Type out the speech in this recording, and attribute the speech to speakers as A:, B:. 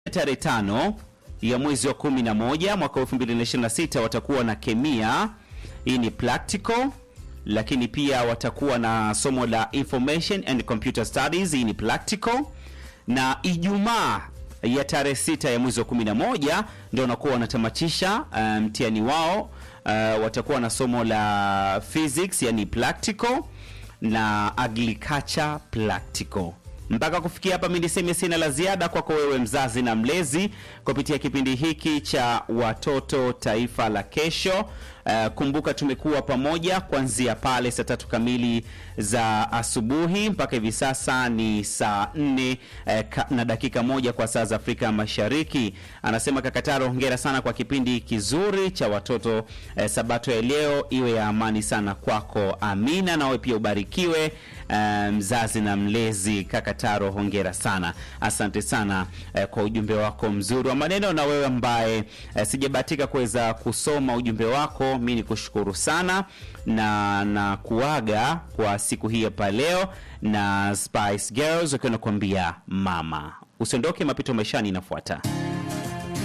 A: tarehe tano ya mwezi wa 11 mwaka 2026 watakuwa na kemia, hii ni practical, lakini pia watakuwa na somo la information and computer studies, hii ni practical, na Ijumaa ya tarehe sita ya mwezi wa 11 ndio wanakuwa wanatamatisha mtihani um, wao uh, watakuwa na somo la physics, yani practical na agriculture practical. Mpaka kufikia hapa, mimi niseme sina la ziada kwako wewe mzazi na mlezi kupitia kipindi hiki cha Watoto Taifa la Kesho. Uh, kumbuka tumekuwa pamoja kuanzia pale saa tatu kamili za asubuhi mpaka hivi sasa ni saa nne uh, na dakika moja kwa saa za Afrika Mashariki. Anasema Kakataro, hongera sana kwa kipindi kizuri cha watoto uh, sabato ya leo iwe ya amani sana kwako. Amina, nawe pia ubarikiwe mzazi um, na mlezi. Kakataro, hongera sana, asante sana uh, kwa ujumbe wako mzuri wa maneno, na wewe ambaye uh, sijabahatika kuweza kusoma ujumbe wako mi ni kushukuru sana na na kuaga kwa siku hii hapa leo na Spice Girls wakiwa nakuambia mama. Usiondoke, mapito maishani inafuata.